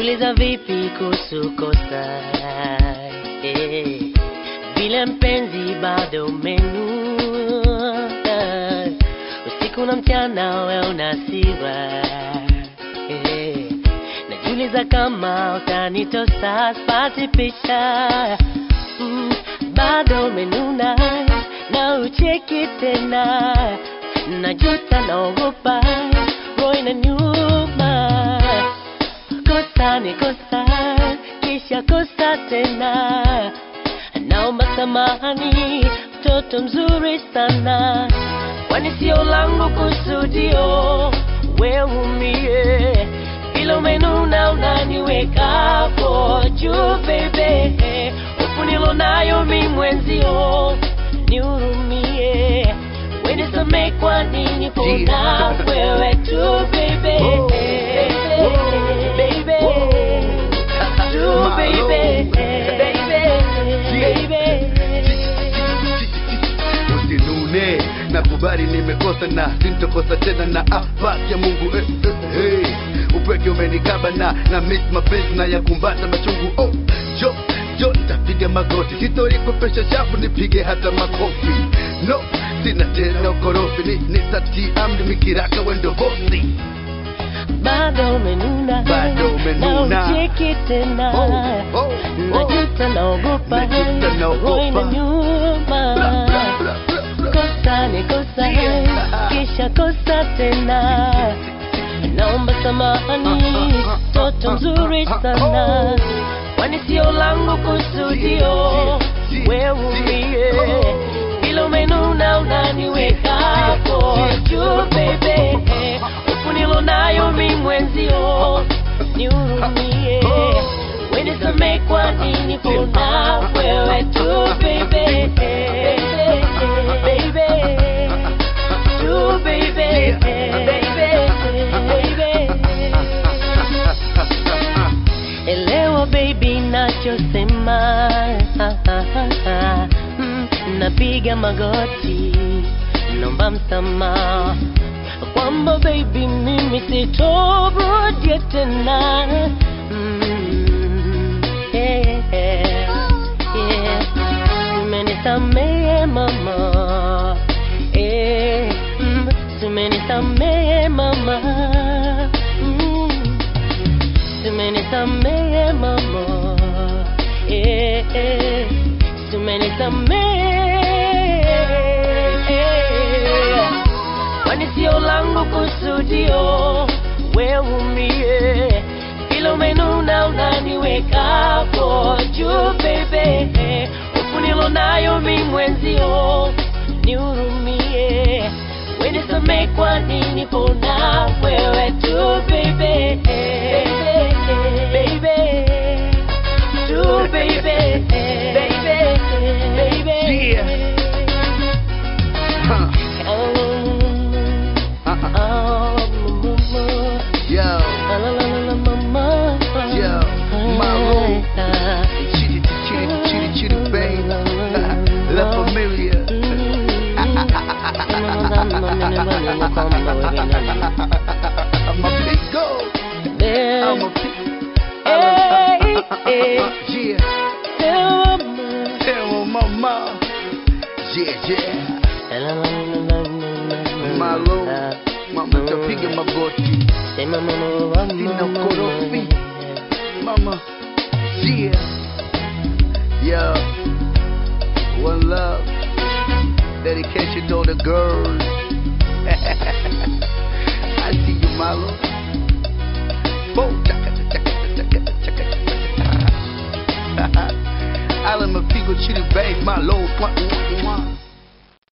najiuliza vipi kuhusu kosa eh, vile mpenzi bado umenuna usiku na mchana we unasiwa eh, najiuliza kama utanitosa spati picha mm, bado umenuna na ucheki tena najuta naogopa roho inaniuma kosa ni kosa kisha kosa tena naomba samahani mtoto mzuri sana kwani sio langu kusudio weumie ila umenuna unaniwekapo juu bebe hofu nilonayo mi mwenzio nihurumie wenisame kwa nini pona wewe tu bebe Oh. Baby. Oh. Tu baby. Baby. Baby. usinune nakubali nimekosa na sintokosa tena na afaki ya mungu eh, eh, hey. upweke umenikaba na na miss mapenzi na yakumbata machungu oh, jo jo nitapiga magoti sitori kupesha chafu nipige hata makofi no sina tena ukorofi ni, ni sati amri mikiraka wendo bosi bado umenuna Bado umenuna. na ucheki tena Oh, oh, oh. najuta naogopa Najuta naogopa. roho inaniuma Bla, bla, bla, bla, bla. kosa ni kosa Yeah. kisha kosa tena naomba samahani toto mzuri sana kwani sio langu kusudio weumie ila umenuna unaniwekapo juu bebe huku nilonayo mi mwenzio nihurumie wenisame kwa nini pona wewe tu bebe baby tu baby baby elewa baby nachosema Mm, napiga magoti nomba msamaha kwamba baby mimi sitorudia tena Mm, yeah, yeah. Umenisamehe mama eh, mm, umenisamehe mama mm, umenisamehe mama eh, eh, umenisamehe kwani sio langu kusudio weumie ila umenuna unaniwekapo juu bebe huku nilonayo mi mwenzio nihurumie wenisame kwa nini pona wewe tu bebe baby tu baby baby baby Yeah. Huh. Oh, Uh-uh. Yo, Yo, Maroon. chitty chitty chitty chitty bang, La Familia. I'm a big go. I'm a big. Hey, hey. Yeah, tell my mama. Yeah, yeah. Malo, mama tapiga magoti. Sina korofi. Mama, yeah. Yo, one love. Dedication to all the girls.